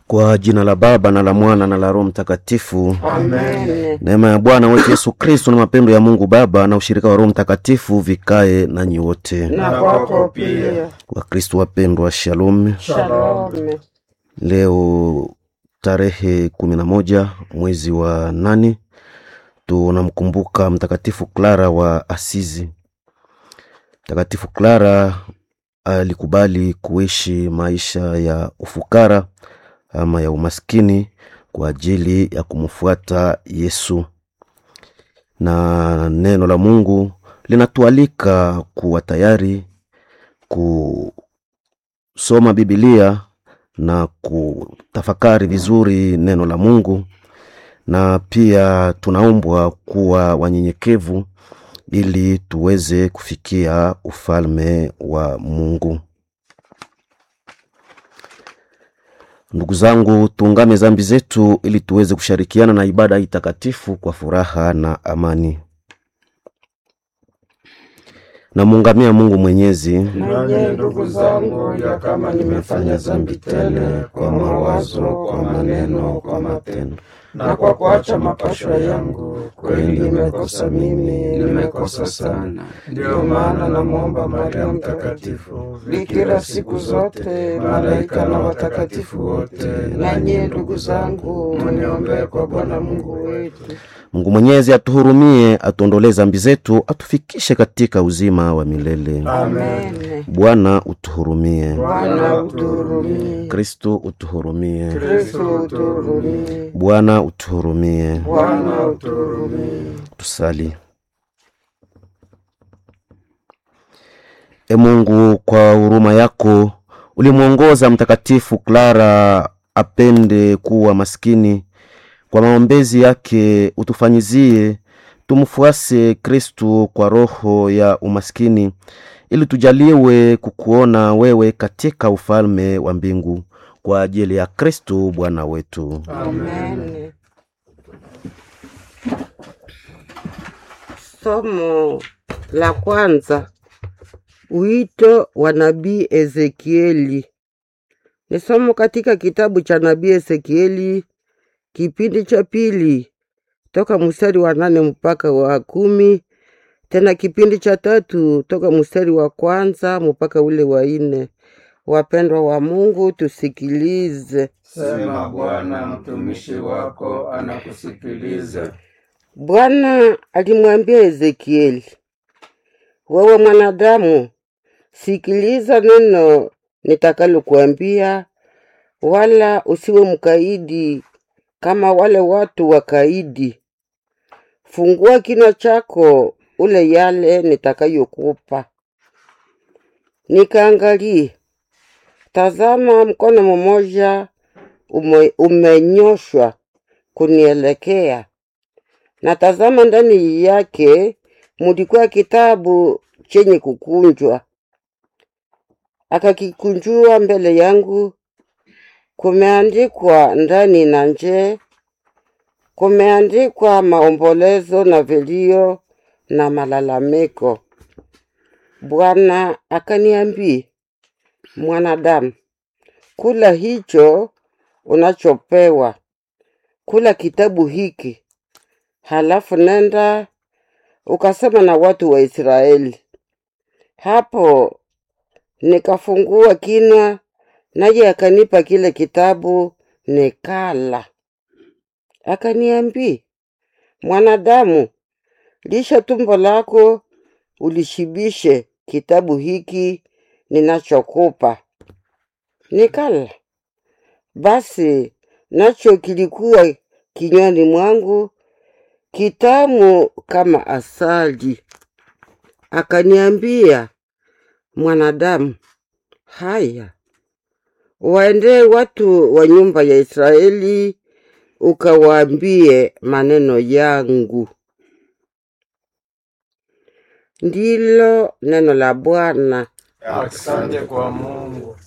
Kwa jina la Baba na la Mwana na la Roho Mtakatifu. Amen. Neema ya Bwana wetu Yesu Kristo na mapendo ya Mungu Baba na ushirika wa Roho Mtakatifu vikae nanyi wote. Na kwako pia. Wakristo wapendwa, shalom. Shalom. Leo tarehe kumi na moja mwezi wa nane tunamkumbuka Mtakatifu Clara wa Asizi. Mtakatifu Clara alikubali kuishi maisha ya ufukara ama ya umaskini kwa ajili ya kumfuata Yesu, na neno la Mungu linatualika kuwa tayari kusoma Biblia na kutafakari vizuri neno la Mungu, na pia tunaombwa kuwa wanyenyekevu ili tuweze kufikia ufalme wa Mungu. Ndugu zangu, tuungame zambi zetu ili tuweze kushirikiana na ibada hii takatifu kwa furaha na amani. Namuungamia Mungu Mwenyezi Nanyi ndugu zangu, ya kama nimefanya dhambi tele kwa mawazo, kwa maneno, kwa matendo na kwa kuacha mapashwa yangu, kweli nimekosa mimi, nimekosa sana. Ndiyo maana namwomba Maria Mtakatifu, bikira siku zote, malaika na watakatifu wote, nanyi ndugu zangu, muniombee kwa Bwana Mungu wetu. Mungu Mwenyezi atuhurumie, atuondolee zambi zetu, atufikishe katika uzima wa milele. Amen. Bwana utuhurumie. Bwana utuhurumie. Kristo utuhurumie. Kristo utuhurumie. Bwana utuhurumie. Bwana utuhurumie. Tusali. E Mungu, kwa huruma yako ulimwongoza Mtakatifu Clara apende kuwa maskini. Kwa maombezi yake utufanyizie tumfuase Kristu kwa roho ya umaskini, ili tujaliwe kukuona wewe katika ufalme wa mbingu kwa ajili ya Kristu Bwana wetu. Amen. Somo la kwanza, wito wa nabii Ezekieli. Ni somo katika kitabu cha nabii Ezekieli kipindi cha pili toka mstari wa nane mpaka wa kumi, tena kipindi cha tatu toka mstari wa kwanza mpaka ule wa nne. Wapendwa wa Mungu, tusikilize. Sema Bwana, mtumishi wako anakusikiliza. Bwana alimwambia Ezekieli, wewe mwanadamu, sikiliza neno nitakalokuambia, wala usiwe mkaidi kama wale watu wakaidi. Fungua kinywa chako ule yale nitakayokupa. Nikaangalie, tazama, mkono mmoja ume, umenyoshwa kunielekea na tazama, ndani yake mulikuwa kitabu chenye kukunjwa. Akakikunjua mbele yangu, kumeandikwa ndani na nje, kumeandikwa maombolezo na vilio na malalamiko. Bwana akaniambia, mwanadamu, kula hicho unachopewa, kula kitabu hiki halafu nenda ukasema na watu wa Israeli. Hapo nikafungua kinywa, naye akanipa kile kitabu, nikala. Akaniambia, mwanadamu, lisha tumbo lako ulishibishe kitabu hiki ninachokupa. Nikala. Basi nacho kilikuwa kinywani mwangu kitamu kama asali. Akaniambia, mwanadamu, haya waendee watu wa nyumba ya Israeli ukawaambie maneno yangu. Ndilo neno la Bwana. Asante kwa Mungu.